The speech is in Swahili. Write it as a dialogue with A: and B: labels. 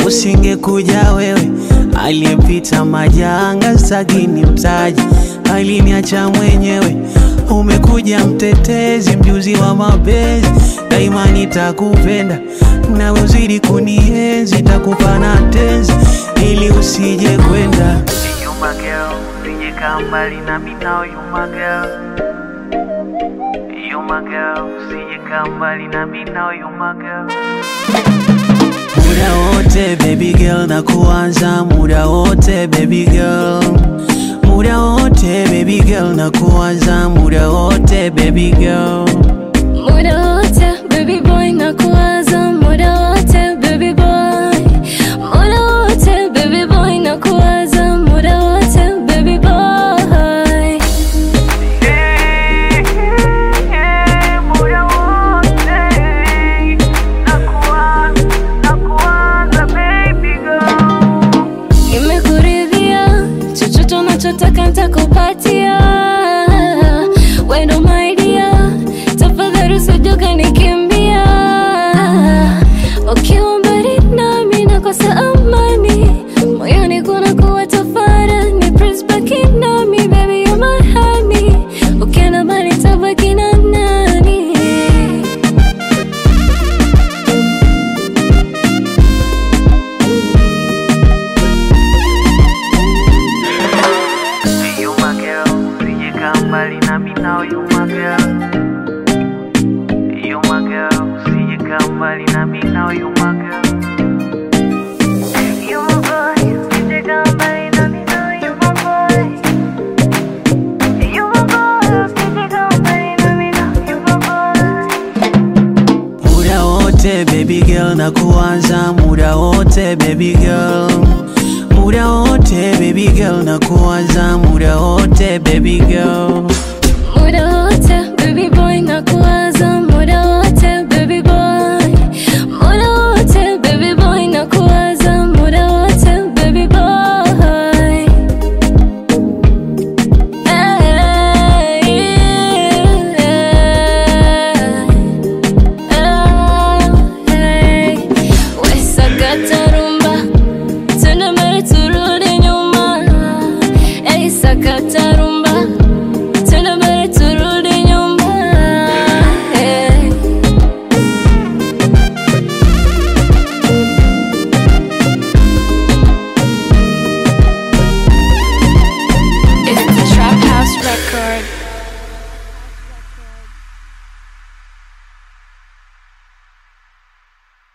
A: usingekuja wewe aliyepita majanga sagini mtaji aliniacha mwenyewe umekuja mtetezi mjuzi wa mapenzi daima nitakupenda na uzidi kunienzi takupa na tenzi ili usije kwenda
B: You my girl, usije kaa mbali nami now you my girl. You my girl, usije kaa mbali nami now you my girl.
A: muda wote baby girl na kuanza muda wote baby girl muda wote baby girl na kuanza muda wote baby girl
C: Muda wote baby boy na kuwaza muda wote baby boy Muda wote baby boy na kuwaza muda wote baby boy
B: Yeah, yeah, muda wote. Nakuwa- nakuwaza, baby girl.
C: Nimekuridhia chochote unachotaka nitakupatia wendo my dear tafadhali usije ukanikimbia ukiwa mbali nami nakosa amani moyoni kuna kuwa tafarani please baki nami baby you're my honey ukienda mbali tabaki na nani
B: You my girl, usije kaa mbali nami now you my girl. You my girl, usije kaa mbali nami now you my girl. You my boy, usije kaa mbali nami now you my boy. You my boy, usije kaa mbali nami now you my boy.
A: muda wote baby girl na kuanza muda wote baby girl muda wote baby girl na kuanza muda wote baby girl
C: Muda wote baby boy na kuwaza muda wote baby boy Muda wote baby boy na kuwaza muda wote baby boy Hey, hey. We sakata rumba Tena mbele turudi nyuma Hey sakata